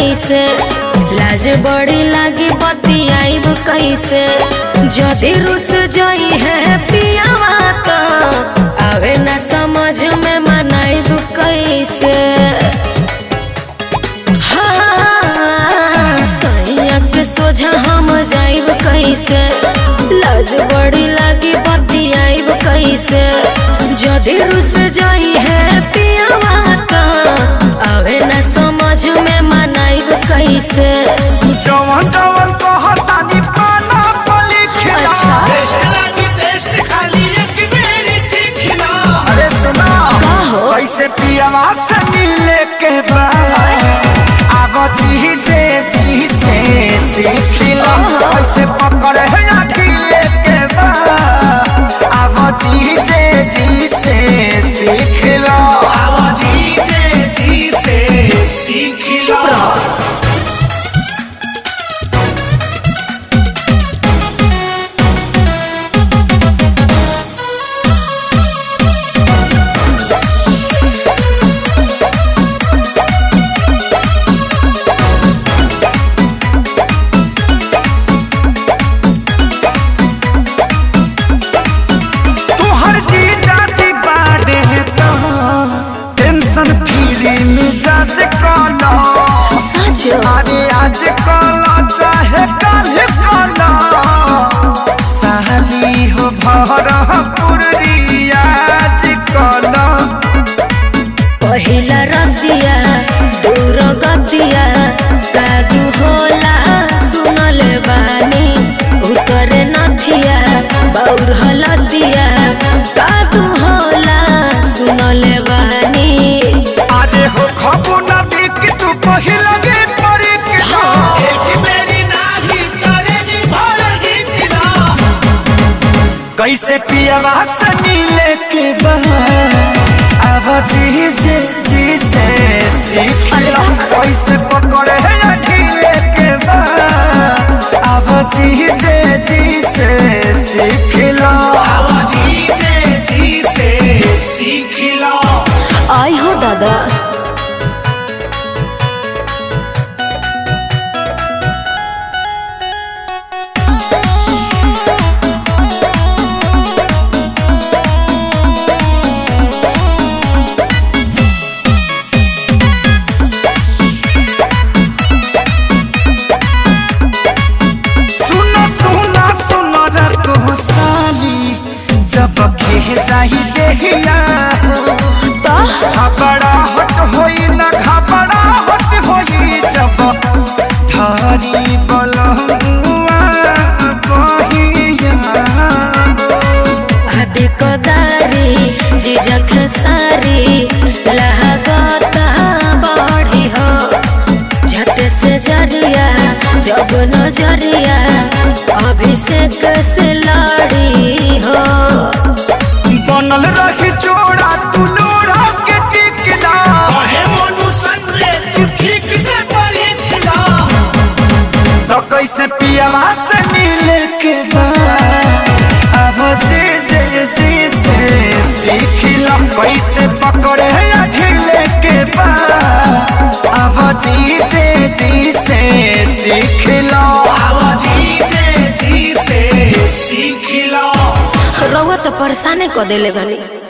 कैसे लाज बड़ी लागी बतियाइब कैसे जदि रुस जाई है पियावा तो आवे ना समझ में मनाइब कैसे हाँ, सैया के सोझा हम जाइब कैसे लाज बड़ी लागी बतियाइब कैसे जदि रुस जाई है पियावा तो आवे ना समझ में मनाइब कैसे जवन जवन कहतानी पाना पर लिखना अच्छा। अरे सुना का हो? कैसे पियावा से मिले के बाद अब जी जे जी से सीखिला कैसे पकड़े है अखिले के बाद अब जी जे जी से सीखिला चुप रहो तुहर जी जाची बाड़े तो टेंशन फ्री मिजाज कलो सच अरे आज कलो चाहे कल कलो साली हो भर पुरियाज कलो पहिला रतिया दूर गतिया कादू होला सुनले बानी उतरे नथिया बौर हलदिया कादू होला सुनले बानी अरे हो खबू न देख तू पहिला गे परी के कैसे पियावा से मिले के बाद अब जी जे जी से सीखला कैसे पकड़े है अखिले के बाद अब जी जे जी से सीखला आई हो दादा सुनो सुनो सुनो रखो साली जब खे जाही देहिया हो तो घबरा हट होई न घबरा हट होई जब थारी बलहुआ बहिया आदि कदारी जिजक सारी लहगता बढ़ी हो झट से जरिया जब नजरिया अभिषेक से लड़ी हो बनल रही जोड़ा तू लोड़ा के टिकला तो कैसे पियावा से मिले के बाद अब जे जे जी से सीखला कैसे पकड़े अठिले के बाद अब जी जे जी से सीखला रउआ तो परेशाने क देले बानी